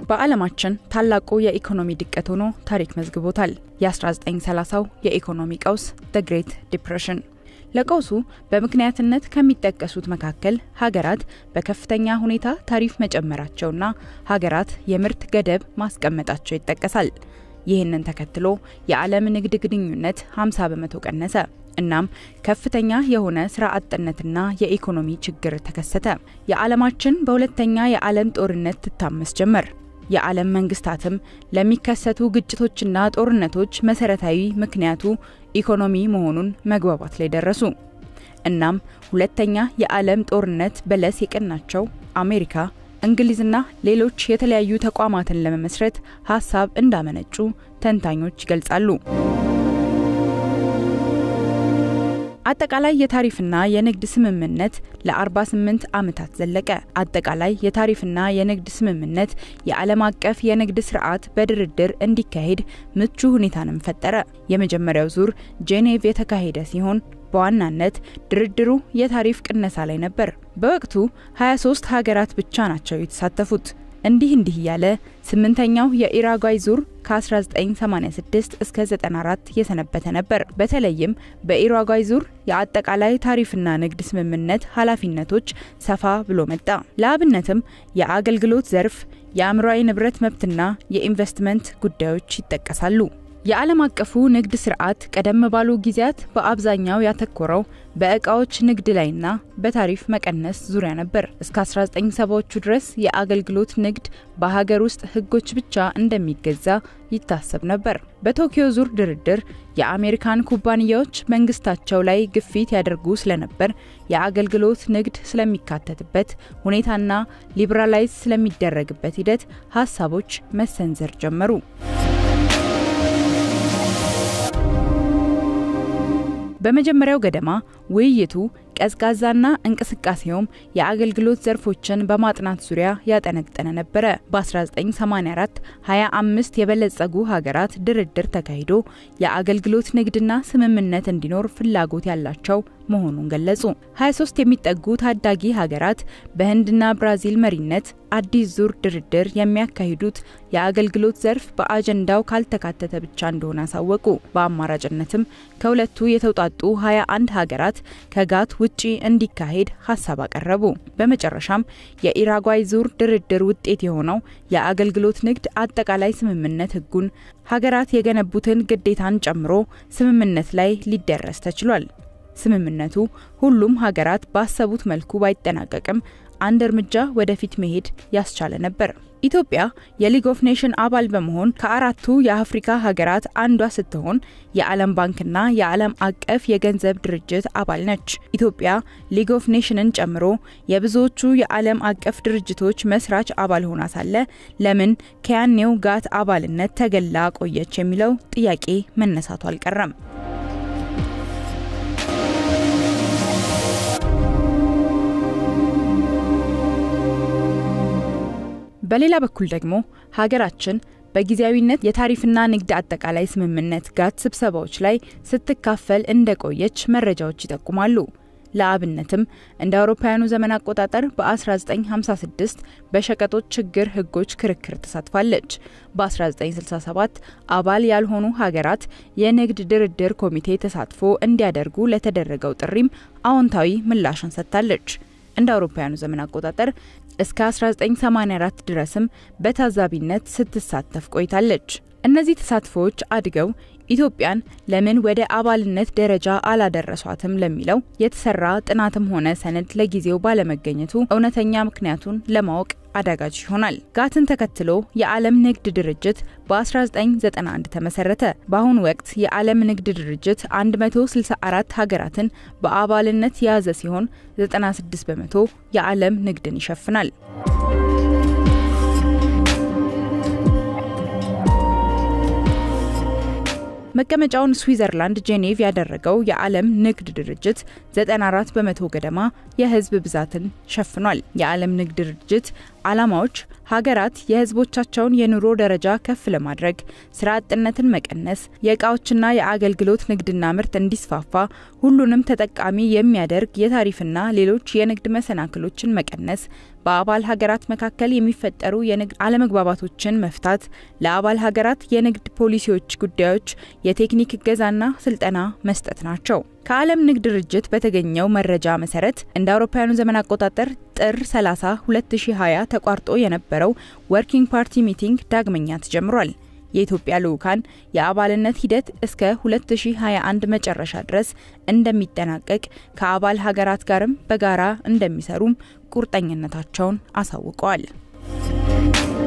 በዓለማችን ታላቁ የኢኮኖሚ ድቀት ሆኖ ታሪክ መዝግቦታል። የ1930ው የኢኮኖሚ ቀውስ ደ ግሬት ዲፕሬሽን። ለቀውሱ በምክንያትነት ከሚጠቀሱት መካከል ሀገራት በከፍተኛ ሁኔታ ታሪፍ መጨመራቸውና ሀገራት የምርት ገደብ ማስቀመጣቸው ይጠቀሳል። ይህንን ተከትሎ የዓለም ንግድ ግንኙነት 50 በመቶ ቀነሰ። እናም ከፍተኛ የሆነ ስራ አጥነትና የኢኮኖሚ ችግር ተከሰተ። የዓለማችን በሁለተኛ የዓለም ጦርነት ትታመስ ጀመር። የዓለም መንግስታትም ለሚከሰቱ ግጭቶችና ጦርነቶች መሰረታዊ ምክንያቱ ኢኮኖሚ መሆኑን መግባባት ላይ ደረሱ። እናም ሁለተኛ የዓለም ጦርነት በለስ የቀናቸው አሜሪካ፣ እንግሊዝና ሌሎች የተለያዩ ተቋማትን ለመመስረት ሀሳብ እንዳመነጩ ተንታኞች ይገልጻሉ። አጠቃላይ የታሪፍና የንግድ ስምምነት ለ48 ዓመታት ዘለቀ። አጠቃላይ የታሪፍና የንግድ ስምምነት የዓለም አቀፍ የንግድ ስርዓት በድርድር እንዲካሄድ ምቹ ሁኔታንም ፈጠረ። የመጀመሪያው ዙር ጄኔቭ የተካሄደ ሲሆን በዋናነት ድርድሩ የታሪፍ ቅነሳ ላይ ነበር። በወቅቱ 23 ሀገራት ብቻ ናቸው የተሳተፉት። እንዲህ እንዲህ እያለ ስምንተኛው የኢራጓይ ዙር ከ1986 እስከ 94 የሰነበተ ነበር። በተለይም በኢራጓይ ዙር የአጠቃላይ ታሪፍና ንግድ ስምምነት ኃላፊነቶች ሰፋ ብሎ መጣ። ለአብነትም የአገልግሎት ዘርፍ፣ የአእምሯዊ ንብረት መብትና የኢንቨስትመንት ጉዳዮች ይጠቀሳሉ። የዓለም አቀፉ ንግድ ስርዓት ቀደም ባሉ ጊዜያት በአብዛኛው ያተኮረው በእቃዎች ንግድ ላይና በታሪፍ መቀነስ ዙሪያ ነበር። እስከ 1970ዎቹ ድረስ የአገልግሎት ንግድ በሀገር ውስጥ ሕጎች ብቻ እንደሚገዛ ይታሰብ ነበር። በቶኪዮ ዙር ድርድር የአሜሪካን ኩባንያዎች መንግስታቸው ላይ ግፊት ያደርጉ ስለነበር የአገልግሎት ንግድ ስለሚካተትበት ሁኔታና ሊበራላይዝ ስለሚደረግበት ሂደት ሀሳቦች መሰንዘር ጀመሩ። በመጀመሪያው ገደማ ውይይቱ ቀዝቃዛና እንቅስቃሴውም የአገልግሎት ዘርፎችን በማጥናት ዙሪያ ያጠነጠነ ነበረ። በ1984 25 የበለጸጉ ሀገራት ድርድር ተካሂዶ የአገልግሎት ንግድና ስምምነት እንዲኖር ፍላጎት ያላቸው መሆኑን ገለጹ። 23 የሚጠጉ ታዳጊ ሀገራት በህንድና ብራዚል መሪነት አዲስ ዙር ድርድር የሚያካሂዱት የአገልግሎት ዘርፍ በአጀንዳው ካልተካተተ ብቻ እንደሆነ አሳወቁ። በአማራጭነትም ከሁለቱ የተውጣጡ 21 ሀገራት ከጋት ውጪ እንዲካሄድ ሀሳብ አቀረቡ። በመጨረሻም የኢራጓይ ዙር ድርድር ውጤት የሆነው የአገልግሎት ንግድ አጠቃላይ ስምምነት ህጉን ሀገራት የገነቡትን ግዴታን ጨምሮ ስምምነት ላይ ሊደረስ ተችሏል። ስምምነቱ ሁሉም ሀገራት ባሰቡት መልኩ ባይጠናቀቅም አንድ እርምጃ ወደፊት መሄድ ያስቻለ ነበር። ኢትዮጵያ የሊግ ኦፍ ኔሽን አባል በመሆን ከአራቱ የአፍሪካ ሀገራት አንዷ ስትሆን የዓለም ባንክና የዓለም አቀፍ የገንዘብ ድርጅት አባል ነች። ኢትዮጵያ ሊግ ኦፍ ኔሽንን ጨምሮ የብዙዎቹ የዓለም አቀፍ ድርጅቶች መስራች አባል ሆና ሳለ ለምን ከያኔው ጋት አባልነት ተገላ ቆየች የሚለው ጥያቄ መነሳቱ አልቀረም። በሌላ በኩል ደግሞ ሀገራችን በጊዜያዊነት የታሪፍና ንግድ አጠቃላይ ስምምነት ጋት ስብሰባዎች ላይ ስትካፈል እንደቆየች መረጃዎች ይጠቁማሉ። ለአብነትም እንደ አውሮፓውያኑ ዘመን አቆጣጠር በ1956 በሸቀጦች ችግር ህጎች ክርክር ተሳትፋለች። በ1967 አባል ያልሆኑ ሀገራት የንግድ ድርድር ኮሚቴ ተሳትፎ እንዲያደርጉ ለተደረገው ጥሪም አዎንታዊ ምላሽን ሰጥታለች። እንደ አውሮፓውያኑ ዘመን አቆጣጠር እስከ 1984 ድረስም በታዛቢነት ስትሳተፍ ቆይታለች። እነዚህ ተሳትፎዎች አድገው ኢትዮጵያን ለምን ወደ አባልነት ደረጃ አላደረሷትም ለሚለው የተሰራ ጥናትም ሆነ ሰነድ ለጊዜው ባለመገኘቱ እውነተኛ ምክንያቱን ለማወቅ አዳጋች ይሆናል። ጋትን ተከትሎ የዓለም ንግድ ድርጅት በ1991 ተመሰረተ። በአሁኑ ወቅት የዓለም ንግድ ድርጅት 164 ሀገራትን በአባልነት የያዘ ሲሆን 96 በመቶ የዓለም ንግድን ይሸፍናል። መቀመጫውን ስዊዘርላንድ ጄኔቭ ያደረገው የዓለም ንግድ ድርጅት 94 በመቶ ገደማ የሕዝብ ብዛትን ሸፍኗል። የዓለም ንግድ ድርጅት ዓላማዎች ሀገራት የሕዝቦቻቸውን የኑሮ ደረጃ ከፍ ለማድረግ ስራ አጥነትን መቀነስ፣ የእቃዎችና የአገልግሎት ንግድና ምርት እንዲስፋፋ ሁሉንም ተጠቃሚ የሚያደርግ የታሪፍና ሌሎች የንግድ መሰናክሎችን መቀነስ፣ በአባል ሀገራት መካከል የሚፈጠሩ የንግድ አለመግባባቶችን መፍታት፣ ለአባል ሀገራት የንግድ ፖሊሲዎች ጉዳዮች የቴክኒክ እገዛና ስልጠና መስጠት ናቸው። ከዓለም ንግድ ድርጅት በተገኘው መረጃ መሰረት እንደ አውሮፓውያኑ ዘመን አቆጣጠር ጥር 30 2020 ተቋርጦ የነበረው ወርኪንግ ፓርቲ ሚቲንግ ዳግመኛ ተጀምሯል። የኢትዮጵያ ልዑካን የአባልነት ሂደት እስከ 2021 መጨረሻ ድረስ እንደሚጠናቀቅ ከአባል ሀገራት ጋርም በጋራ እንደሚሰሩም ቁርጠኝነታቸውን አሳውቀዋል።